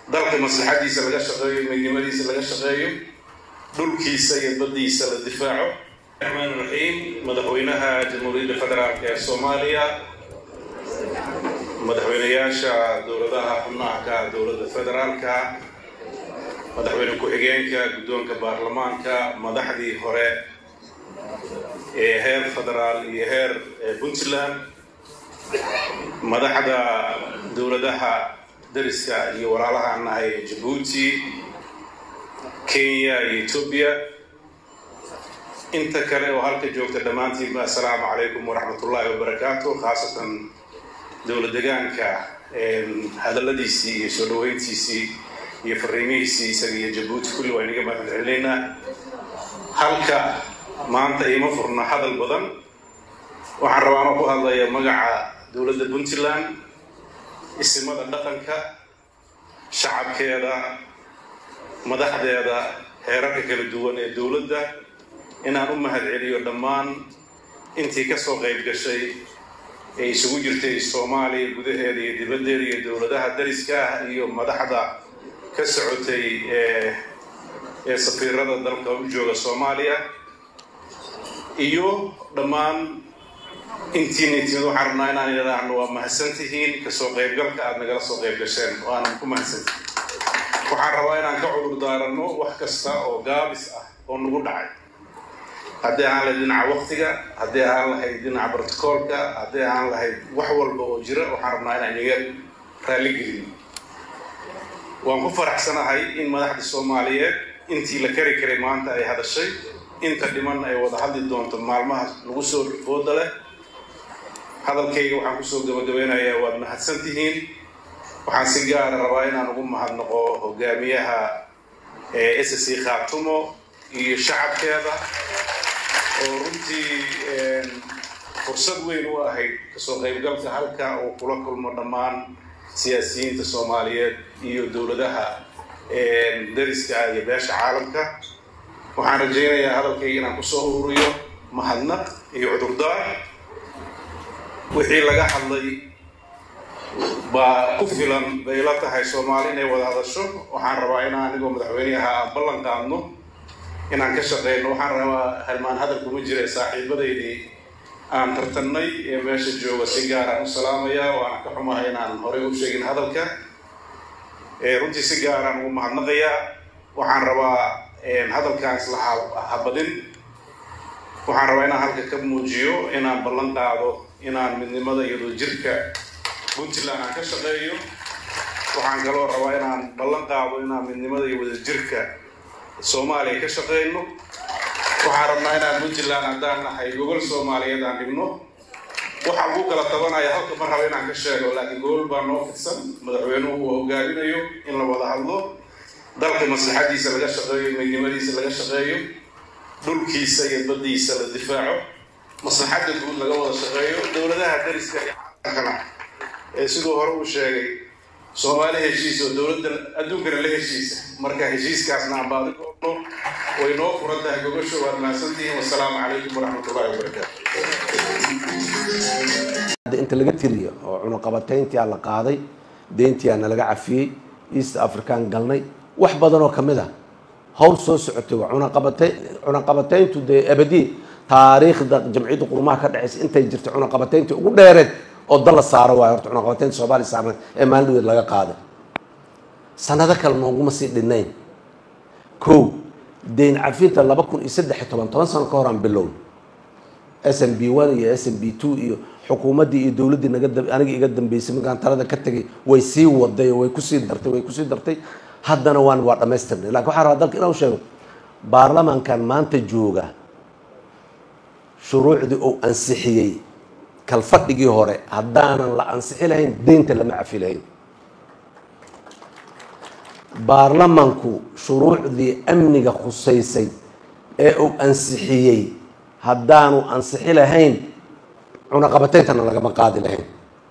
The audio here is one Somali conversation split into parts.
dalka maslaxadiisa laga shaqeeyo midnimadiisa laga shaqeeyo dhulkiisa iyo baddiisa la difaaco raxmaan raxiim madaxweynaha jamhuuriyadda federaalk ee soomaaliya madaxweynayaasha dowladaha xubnaha ka dowladda federaalka madaxweyne ku-xigeenka guddoonka baarlamaanka madaxdii hore ee heer federaal iyo heer puntland madaxda dowladaha dariska iyo walaalahaan nahay jabuuti kenya iyo etoobiya inta kale oo halka joogta dhammaantiinba assalaamu calaykum waraxmatullaahi wabarakaatu khaasatan dowla degaanka hadalladiisii iyo soo dhaweyntiisii iyo fariimihiisii isaga iyo jabuuti kulli waa inaga mahad celinaynaa halka maanta iima furna hadal badan waxaan rabaa anoo ku hadlaya magaca dowladda puntland isimada dhaqanka shacabkeeda madaxdeeda heerarka kala duwan ee dowladda inaan u mahad celiyo dhammaan intii ka soo qayb gashay ee isugu jirtay soomaaliya gudaheeda iyo dibaddeeda iyo dowladaha dariska ah iyo madaxda ka socotay ee safiirada dalka u jooga soomaaliya iyo dhammaan intiina timid waxaan rabnaa inaan idhaahno waa mahadsan tihiin kasoo qaybgalka aada nagala soo qayb gasheen oo aanan ku mahadsantihin waxaan rabaa inaan ka cudur daaranno wax kasta oo gaabis ah oo nagu dhacay haddii ahaan lahayd dhinaca waktiga haddii ahaan lahayd dhinaca brotocoolka haddii ahaan lahayd wax walba oo jira waxaan rabnaa inaan iga raalligelin waan ku faraxsanahay in madaxda soomaaliyeed intii la kari karay maanta ay hadashay inta dhiman ay wada hadli doonto maalmaha lagu soo fooda leh hadalkayga waxaan kusoo gabagabeynayaa waad mahadsan tihiin waxaan si gaara rabaa inaan ugu mahadnaqo hogaamiyaha s c khaatumo iyo shacabkeeda oo runtii fursad weyn u ahayd kasoo qaybgalka halka uu kula kulmo dhammaan siyaasiyiinta soomaaliyeed iyo dowladaha dariska iyo beesha caalamka waxaan rajaynayaa hadalkayga inaan kusoo ururiyo mahadnaq iyo cudurdaar wixii laga hadlay baa ku filan bay la tahay soomaali inay wada hadasho waxaan rabaa inaan anigoo madaxweyneaha aan ballan qaadno inaan ka shaqeyno waxaan rabaa halmaan hadal kuma jira saaxiibadaydii aan tartannay ee meesha jooga si gaaraan u salaamaya waana ka xumahay inaan horey u sheegin hadalka runtii si gaaraan ugu mahadnaqayaa waxaan rabaa hadalkaan isla habadin waxaan rabaa inaan halka ka muujiyo inaan ballan qaado inaan midnimada iyo wadajirka puntland aan ka shaqeeyo waxaan kaloo rabaa inaan ballan qaado inaan midnimada iyo wadajirka soomaaliya ka shaqeyno waxaan rabnaa inaan puntland haddaan nahay gogol soomaaliyeed aan dhigno waxaa lagu kala tabanaya halka ma raba inaan ka sheego laakiin gogol baa noo fidsan madaxweynuhu uu hogaaminayo in la wada hadlo dalka maslaxadiisa laga shaqeeyo midnimadiisa laga shaqeeyo dhulkiisa iyo baddiisa la difaaco maslaxadda guud laga wada shaqeeyo dowladaha dariska iyo caalamkana ee siduu hore uu sheegay soomaali heshiis oo dowladda adduunkana la heshiisa marka heshiiskaasna aan baadi goobno way noo furan tahay gogosho waad mahadsantihiin wasalaamu calaykum waraxmatullahi wabarakaatu inta laga tiriyo oo cunuqabatayntii la qaaday deyntii na laga cafiyey east african galnay wax badan oo kamid a hawl soo socotay waa cunaqabatayn cunaqabatayntu dee abadiye taariikhda jamciyadda qurumaha ka dhexaysa intay jirtay cunaqabatayntii ugu dheereed oo dal la saaro waayo horta cunaqabataynta soomaaliya saarneed ee maalin dhaweed laga qaaday sanado kale nooguma sii dhinayn kow deyn cafinta laba kun iyo saddex iyo toban toban sano ka hor aan bilown s m b one iyo s m b two iyo xukuumaddii iyo dowladdii naga aniga iga dambeysay markaan talada ka tegay way sii waday oo way kusii dartay way kusii dartay haddana waan waa dhamaystirnay lakin waxaa rabaa dalka inaan sheego baarlamaankan maanta jooga shuruucdii uu ansixiyey kalfadhigii hore haddaanan la ansixi lahayn deynta lama cafi lahayn baarlamanku shuruucdii amniga khusaysay ee uu ansixiyey haddaanu ansixi lahayn cunaqabatayntana lagama qaadi lahayn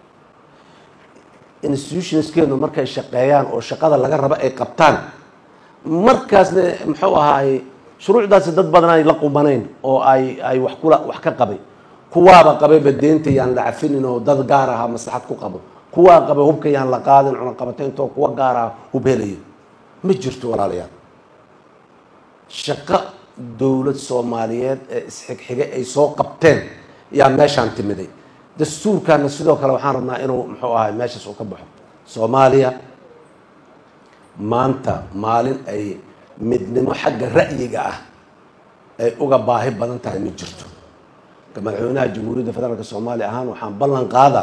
institutionskeenu markay shaqeeyaan oo shaqada laga rabo ay qabtaan markaasna muxuu ahaaye shuruucdaasi dad badan ay la qumanayn oo ay ay wax kula wax ka qabay kuwaaba qabayba deenta yaan la cafinin oo dad gaar ahaa maslaxad ku qabo kuwaa qaba hubka yaan la qaadin cunaqabataynto kuwa gaara hub helayo ma jirto walaalayaal shaqo dowlad soomaaliyeed ee isxigxige ay soo qabteen yaa meeshaan timiday dastuurkana sidoo kale waxaan rabnaa inuu muxuu ahay meeshaas uu ka baxo soomaaliya maanta maalin ay midnimo xagga ra'yiga ah ay uga baahi badan tahay ma jirto ka madaxweynaha jamhuuriyadda federaalk soomaaliya ahaan waxaan ballan qaadaa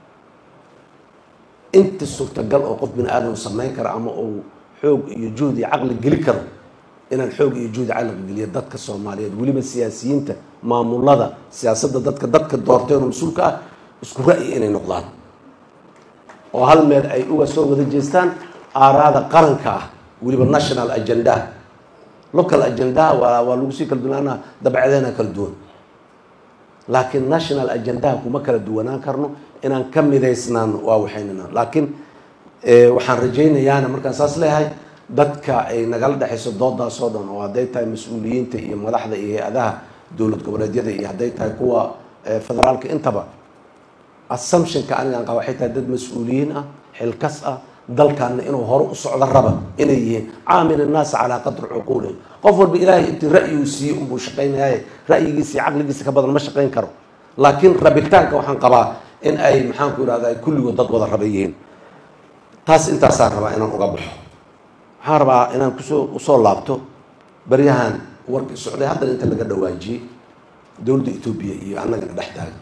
inta suurtagal oo qof bini aadam samayn kara ama uu xoog iyo juhd iyo caqli geli karo inaan xoog iyo juhdi caqli geliyo dadka soomaaliyeed weliba siyaasiyiinta maamulada siyaasadda dadka dadka doorteen oo mas-uulka ah isku ra'yi inay noqdaan oo hal meel ay uga soo wada jeestaan aaraada qaranka ah weliba national agenda local agendaha waa waa lagu sii kala duwanaana dabcadeena kala duwan laakiin national agendaha kuma kala duwanaan karno inaan ka midaysnaano waa waxaynana laakiin waxaan rajaynayaana markaan saas leeyahay dadka ay nagala dhexayso doodaas oo dhan oo hadday tahay mas-uuliyiinta iyo madaxda iyo hay-adaha dowlad goboleedyada iyo hadday tahay kuwa federaalka intaba assumptionka anigaan qaba waxay tahay dad mas-uuliyiin ah xilkas ah dalkaana inuu hore u socdo raba inay yihiin caamil innaasa calaa qadri cuquulihim qof walba ilaahay intii ra'yi uu siiyey unbuu shaqaynayaye ra'yigiisa iyo caqligiisa ka badan ma shaqayn karo laakiin rabitaanka waxaan qabaa in ay maxaan ku irahda kulligood dad wada raba yihiin taas intaasaan rabaa inaan uga baxo waxaan rabaa inaan kusoo usoo laabto baryahan warkii socday haddana inta laga dhawaajiyey dowladda etoobiya iyo annagana dhex taagan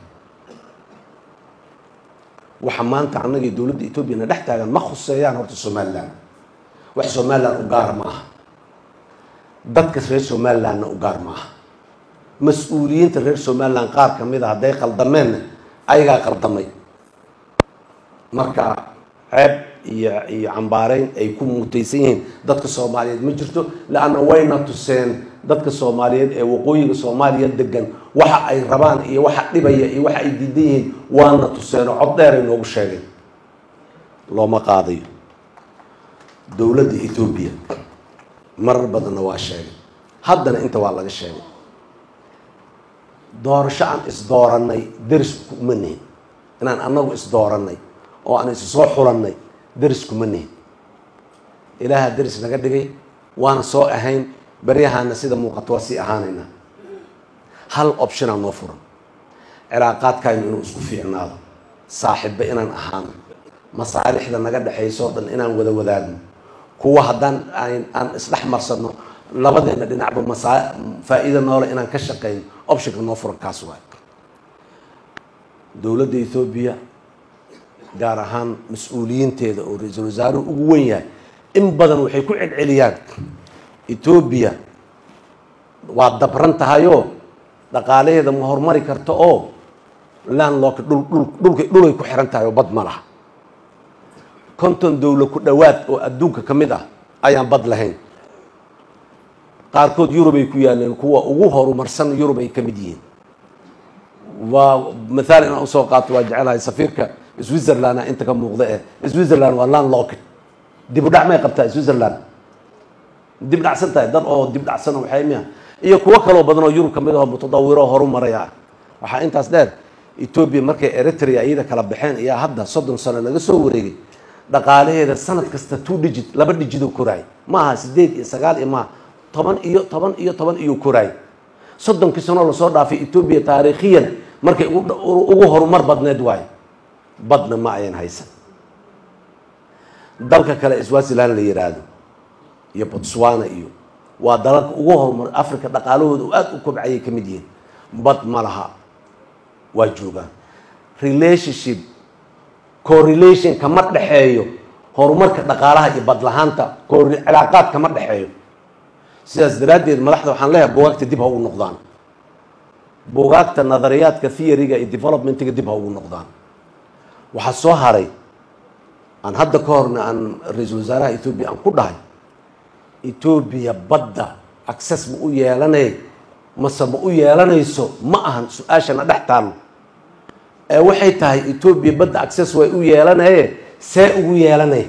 waxa maanta annagii dowladda etoobiyana dhex taagan ma khuseeyaan horta somalilan wax somalilan u gaar ma aha dadka reer somalilandna u gaar ma aha mas-uuliyiinta reer somalilan qaar ka mid a hadday qaldameenna ayagaa qaldamay marka ceeb iyo iyo cambaareyn ay ku mutaysan yihiin dadka soomaaliyeed ma jirto leanna wayna tuseen dadka soomaaliyeed ee waqooyiga soomaaliya degan waxa ay rabaan iyo waxa dhibaya iyo waxa ay diidan yihiin waana tuseen oo cod dheeray noogu sheegeen looma qaadayo dowladda etoobiya marar badanna waa sheegay haddana inta waa laga sheegay doorasho aan isdoorannay deris kuma nihin inaan annagu isdoorannay oo aan isu soo xulannay deris kuma nihin ilaaha deris naga dhigay waana soo ahayn baryahaana sida muuqato waa sii ahaanaynaa hal optionaa noo furan cilaaqaadkaynu inuu isku fiicnaado saaxiibba inaan ahaano masaalixda naga dhexaysoo dhan inaan wada wadaagno kuwa haddaan aan isdhex marsanno labadeena dhinacba masaa faa-iido noole inaan ka shaqeyno optionka noo furan kaas waay dowladda ethoobiya gaar ahaan mas-uuliyiinteeda oo ra-iisul wasaaruhu ugu wen yahay in badan waxay ku celceliyaan etoobiya waa dabran tahayoo dhaqaalaheeda ma horumari karto oo landlock dhul dhul dhulka dhulay ku xiran tahay oo bad ma laha konton dowla ku dhowaad oo adduunka ka mid ah ayaan bad lahayn qaarkood yurubay ku yaaleen kuwa ugu horumarsan yurub ay ka mid yihiin waa mathaal inaan usoo qaato waa jecelahay safiirka switzerland inta ka muuqda eh switzerland waa landlocked dib u dhac may qabtaa switzerland dib dhacsan tahay dad oo dib dhacsan waxay miya iyo kuwo kaloo badan oo yurub ka mid aho mutadawiro horu maraya ah waxaa intaas dheer etoobiya markay eritrea iyada kala baxeen ayaa hadda soddon sano laga soo wareegay dhaqaalaheeda sanad kasta two digit laba digitoo koraay maaha sideed iyo sagaal iyo maaha toban iyo toban iyo toban iyo koraay soddonkii sanoo lasoo dhaafay etoobiya taariikhiyan markay ugu horumar badneed waayo badna ma ayan haysan dalka kale swaziland la yiraahdo iyo botswana iyo waa dalalka ugu horumar africa dhaqaalahooda u aada u kobcayay ka mid yihiin bad ma laha waa joogaan relationship correlation kama dhexeeyo horumarka dhaqaalaha iyo badlahaanta cilaaqaad kama dhexeeyo sidaas daraaddeed madaxda waxaan leeyahay bugaagta dib ha ugu noqdaan bugaagta nadariyaadka theoryga iyo developmentiga dib ha ugu noqdaan waxaa soo haray aan hadda ka horna aan ra-iisul wasaaraha etoobiya aan ku dhahay etoobiya badda access ma u yeelanay mase ma u yeelanayso ma ahan su-aashana dhex taallo ee waxay tahay etoobiya badda access way u yeelanaye see ugu yeelanay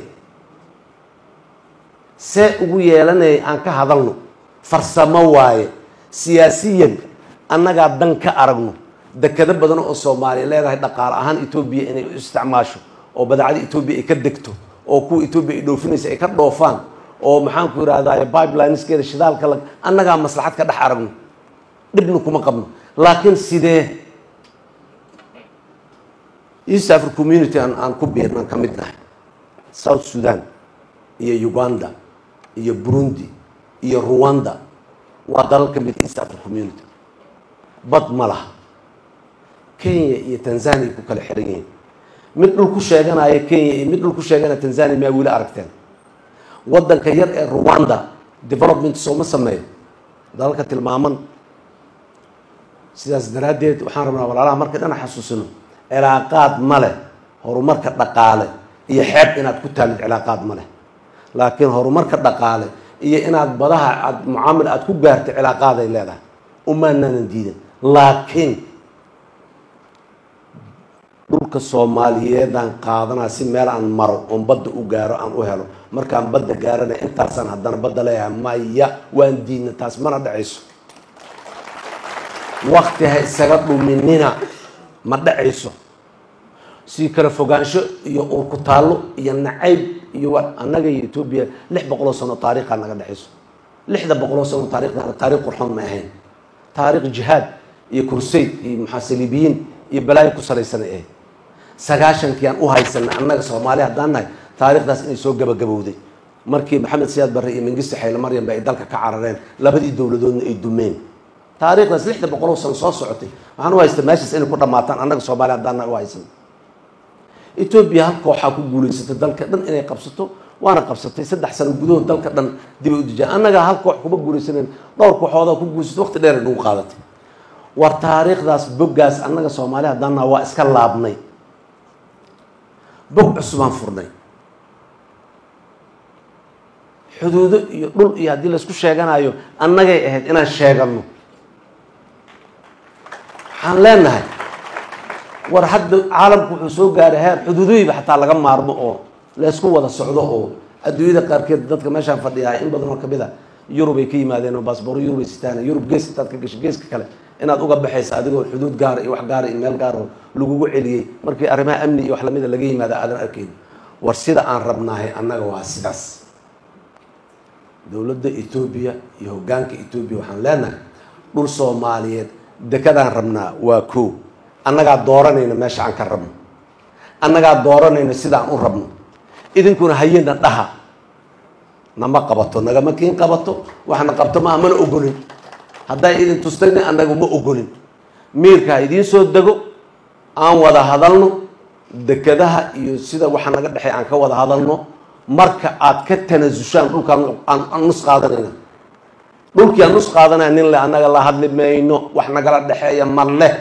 see ugu yeelanaya aan ka hadalno farsamo waaye siyaasiyan annagaa dan ka aragno dekado badan oo soomaaliya leedahay dhaqaale ahaan etoobiya inay u isticmaasho oo badeecada etoobiya ay ka degto oo kuwa etoobiya ay dhoofinaysa ay ka dhoofaan oo maxaanku yidhahdaye pipelineskeeda shidaalka la annagaa maslaxad ka dhex aragno dhibna kuma qabno laakiin sidee east africa community aan aan ku biirnan ka mid nahay south sudan iyo uganda iyo burundi iyo rwanda waa dalal ka mid east africa community bad ma laha kenya iyo tanzania ku kala xiran yihiin mid dhul ku sheeganaya kenya iyo mid dhul ku sheeganaya tanzania miyaa weli aragteen waddanka yar ee rwanda development sooma sameeyo dalalka tilmaaman sidaas daraaddeed waxaan rabnaa walaalaha marka dhana xasuusino cilaaqaad ma leh horumarka dhaqaale iyo xeeb inaad ku taallid cilaaqaad ma leh laakiin horumarka dhaqaale iyo inaad badaha aad mucaamil aad ku gaartay cilaaqaaday leedahay umaanaanan diidan laakiin dhulka soomaaliyeedaan qaadanaa si meel aan maro oon badda u gaaro aan u helo markaan badda gaarana intaasaan haddana badda leeyahay maya waan diidna taas mana dhacayso wakti ha isaga dhuminina ma dhacayso sii kala fogaansho iyo uurku taallo iyo nacayb iyo annaga iyo etoobiya lix boqoloo sano taariikhaa naga dhexayso lixda boqoloo sano taarikhdaana taarikh qurxoon ma ahayn taarikh jihaad iyo kursayd iyo muxaasilibiyiin iyo balaayo ku salaysanay ahayd sagaashankii aan u haysanay annaga soomaali haddaan nahay taarikhdaas inay soo gabagabowday markii maxamed siyaad barre iyo mengiste xayle maryam ba ay dalka ka carareen labadii dowladoodna ay dumeen taarikhdaas lixda boqoloo sano soo socotay waxaan u haystaa meeshaas inay ku dhammaataan annaga soomaali haddaan nahay u haysan etoobiya hal kooxaa ku guulaysatay dalka dhan inay qabsato waana qabsatay saddex sano gudahood dalka dhan dib ay u dejiyaan annaga hal koox kuma guulaysanen dhowr kooxoodaa ku guulaysatay waqti dheer ay nagu qaadatay war taariikhdaas boggaas annaga soomaali haddaan nahay waa iska laabnay bog cusubaan furnay xuduudo iyo dhul iyo haddii laysku sheeganayo annagay ahayd inaan sheeganno waxaan leenahay war hadda caalamku wuxuu soo gaaray heer xuduudoyiba xataa laga maarmo oo laysku wada socdo oo adduunyada qaarkeed dadka meeshaan fadhiyaa in badan oo kamid a yurub ay ka yimaadeen oo baasbooro yurub ay sitaan yurub gees intaad ka gasho geeska kale inaad uga baxaysa adigoo xuduud gaara iyo wax gaara iyo meel gaar oo lagugu celiyey markii arrimaha amni iyo wax lamida laga yimaada aadan arkayn war sida aan rabnaahay annaga waa sidaas dowladda etoobiya iyo hoggaanka etoobiya waxaan leenahay dhul soomaaliyeed dekadaan rabnaa waa koo annagaa dooranayna meesha aan ka rabno annagaa dooranayna sidaan u rabno idinkuna hayena dhaha nama qabato nagama kiin qabato waxna qabto maaha mana ogolin hadday idin tustayna annaga ma ogolin miirka ha idiin soo dego aan wada hadalno dekadaha iyo sida waxa naga dhexey aan ka wada hadalno marka aad ka tanasushaan dhulkaan aan nus qaadanayna dhulkii aan nus qaadanaya nin le annaga la hadli mayno wax nagala dhexeeya ma leh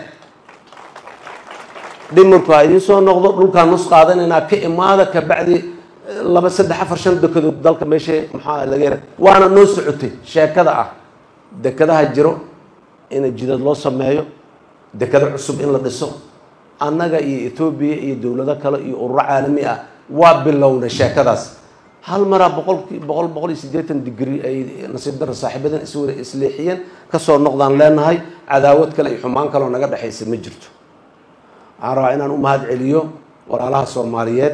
dhimirku ha idiin soo noqdo dhulkaan nus qaadanaynaa ka imaada kabacdi laba saddex afar shan dekedood dalka meesha maxaa laga yara waana noo socotay sheekada ah dekadaha jiro in jidad loo sameeyo dekado cusub in la dhiso annaga iyo etoobiya iyo dowlado kale iyo ururo caalami ah waa bilownay sheekadaas hal maraa boqolkii boqol boqol iyo siddeetan digri ay nasiib darra saaxiibadan iswara isleexiyeen kasoo noqdaan leenahay cadaawad kale iyo xumaan kaleoo naga dhexaysa ma jirto waxaan rabaa inaan u mahad celiyo walaalaha soomaaliyeed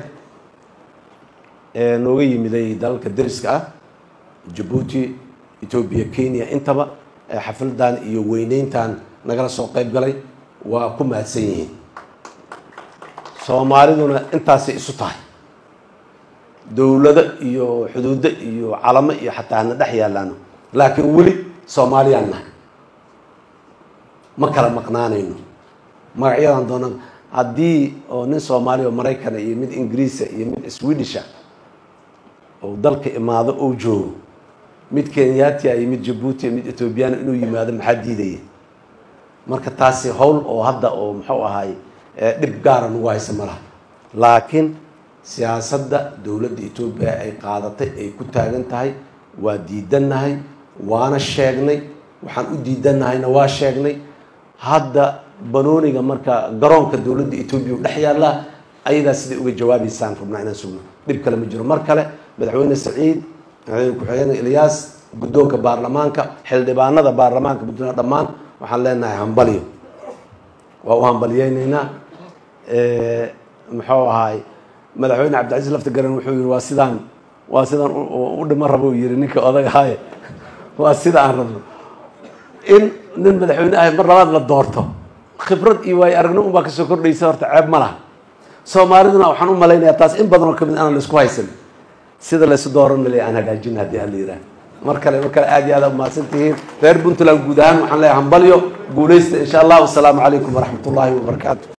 ee nooga yimiday dalalka deriska ah jabuuti etoobiya kenya intaba ee xafladan iyo weyneyntan nagala soo qayb galay waa ku mahadsan yihiin soomaaliduna intaasay isu tahay dowlado iyo xuduudo iyo calamo iyo xataa hana dhex yaalaano laakiin weli soomaaliyaan nahay ma kala maqnaanayno magacyadan doona haddii oo nin soomaaliya oo maraykana iyo mid ingiriisa iyo mid swedisha oo dalka imaado ou joogo mid kenyatia iyo mid jabuuti mid ethoobiyaana inuu yimaado maxaa diidaya marka taasi howl oo hadda oo muxuu ahaay dhib gaara nagu haysa ma laha laakiin siyaasadda dowladda etoobiya ay qaadatay ay ku taagan tahay waa diidannahay waana sheegnay waxaan u diidannahayna waa sheegnay hadda banooniga marka garoonka dowladda etoobiya u dhex yaallaa ayadaa siday uga jawaabaysaan rabnaa inaan sugno dhib kale ma jiro mar kale madaxweyne saciid madaxweyne ku-xigeenka ilyaas guddoonka baarlamaanka xildhibaanada baarlamaanka puntland dhammaan waxaan leenahay hambalyo waa u hambalyeyneynaa muxuu ahaay madaxweyne cabdicasiis laftigaran wuxuu yihi waa sidaan waa sidaan u dhima rabo yiri ninka odag ahaaye waa sida aan rabno in nin madaxweyne ahay mar labaad la doorto khibrad iyo waayo aragnimo unbaa kasoo kordhaysa horta ceeb ma laha soomaaliduna waxaan u malaynayaa taas in badan oo kamid inaan laisku haysan sida laysu dooran malay aan hagaajin haddii aan la yidhaah mar kale mar kale aad iyo aad umahadsan tihiin reer puntland guud ahaan waxaan leeyahay hambalyo guulaysta insha allah wasalaamu calaykum waraxmat ullaahi wabarakaatu